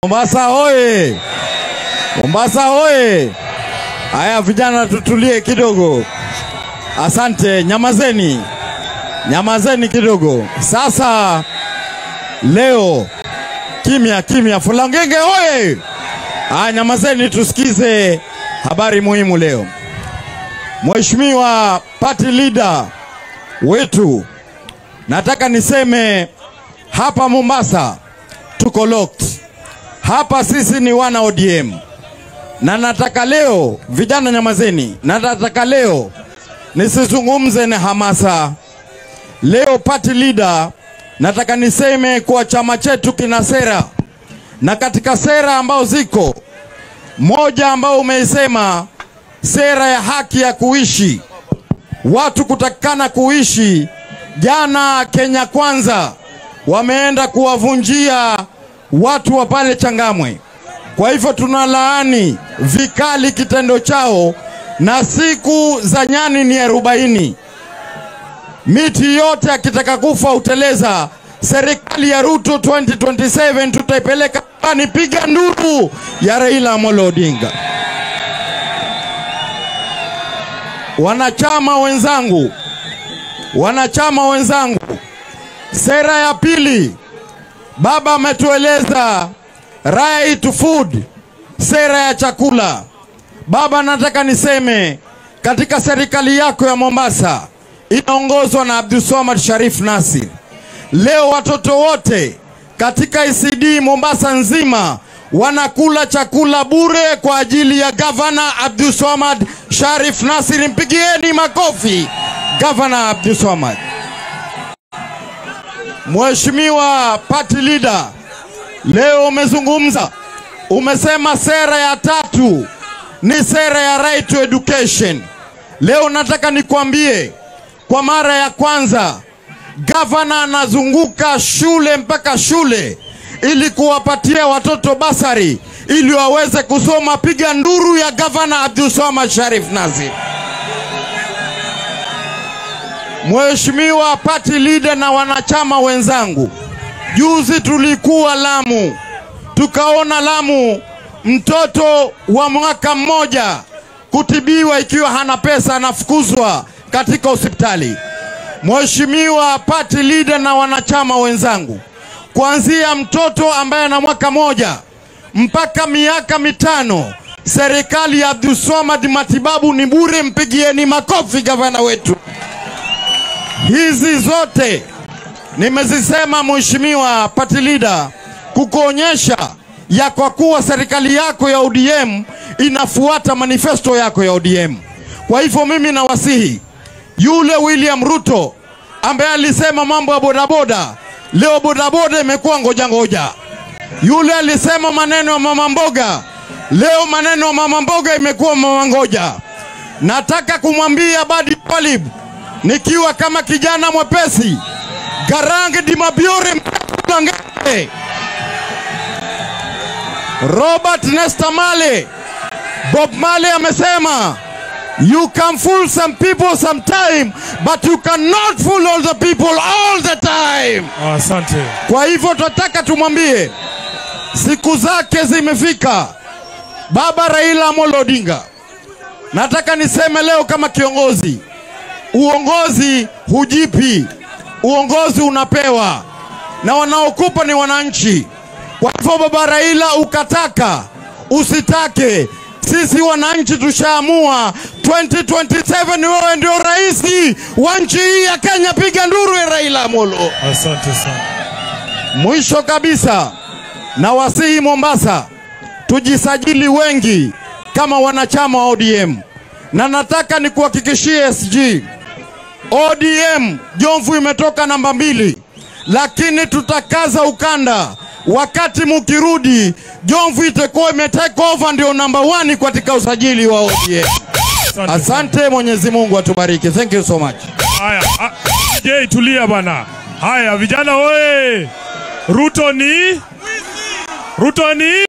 Mombasa hoye! Mombasa hoye! Haya vijana, tutulie kidogo. Asante, nyamazeni, nyamazeni kidogo. Sasa leo kimya kimya, Fulangenge hoye! Haya, nyamazeni, tusikize habari muhimu leo. Mheshimiwa party leader wetu, nataka niseme hapa Mombasa tuko locked. Hapa sisi ni wana ODM, na nataka leo vijana, nyamazeni, na nataka leo nisizungumze na hamasa. Leo party leader, nataka niseme kuwa chama chetu kina sera, na katika sera ambao ziko moja ambao umeisema sera ya haki ya kuishi, watu kutakikana kuishi. Jana Kenya Kwanza wameenda kuwavunjia watu wa pale Changamwe. Kwa hivyo tunalaani vikali kitendo chao, na siku za nyani ni arobaini. Miti yote akitaka kufa uteleza. Serikali ya Ruto 2027 tutaipeleka ni piga nduru ya Raila Amolo Odinga. Wanachama wenzangu, wanachama wenzangu, sera ya pili Baba ametueleza right to food, sera ya chakula. Baba, nataka niseme katika serikali yako ya Mombasa inaongozwa na Abdulswamad Sharif Nasir, leo watoto wote katika ECD Mombasa nzima wanakula chakula bure kwa ajili ya gavana Abdulswamad Sharif Nasir. Mpigieni makofi gavana Abdulswamad. Mheshimiwa party leader, leo umezungumza, umesema sera ya tatu ni sera ya right to education. Leo nataka nikwambie kwa mara ya kwanza gavana anazunguka shule mpaka shule ili kuwapatia watoto basari ili waweze kusoma. Piga nduru ya gavana Abdulswamad Sharif Nasir. Mheshimiwa party leader na wanachama wenzangu, juzi tulikuwa Lamu, tukaona Lamu mtoto wa mwaka mmoja kutibiwa ikiwa hana pesa, anafukuzwa katika hospitali. Mheshimiwa party leader na wanachama wenzangu, kuanzia mtoto ambaye ana mwaka moja mpaka miaka mitano, serikali ya Abdulswamad matibabu ni bure. Mpigieni makofi gavana wetu. Hizi zote nimezisema Mheshimiwa party leader, kukuonyesha ya kwa kuwa serikali yako ya ODM inafuata manifesto yako ya ODM. Kwa hivyo mimi nawasihi yule William Ruto ambaye alisema mambo ya bodaboda, leo bodaboda imekuwa ngoja ngoja. Yule alisema maneno ya mama mboga, leo maneno ya mama mboga imekuwa mama ngoja. Nataka kumwambia Badi Twalib nikiwa kama kijana mwepesi Garange Dimabiore Mlange, Robert Nesta Male, Bob Male amesema you can fool some people sometime but you cannot fool all the people all the time. Asante. Kwa hivyo tunataka tumwambie siku zake zimefika, baba Raila Amolo Odinga. Nataka niseme leo kama kiongozi uongozi hujipi, uongozi unapewa na wanaokupa ni wananchi. Kwa hivyo baba Raila, ukataka usitake, sisi wananchi tushaamua 2027 wewe ndio rais wa nchi hii ya Kenya. Piga nduru ya Raila Amolo. Asante sana. Mwisho kabisa, na wasihi Mombasa tujisajili wengi kama wanachama wa ODM, na nataka nikuhakikishie SG ODM Jomvu imetoka namba mbili, lakini tutakaza ukanda. Wakati mukirudi, Jomvu itakuwa imetake over ndio namba 1 katika usajili wa ODM. Asante. Asante, Mwenyezi Mungu atubariki. Thank you so much. Haya, ah, DJ tulia bana. Haya vijana oye. Ruto ni Ruto ni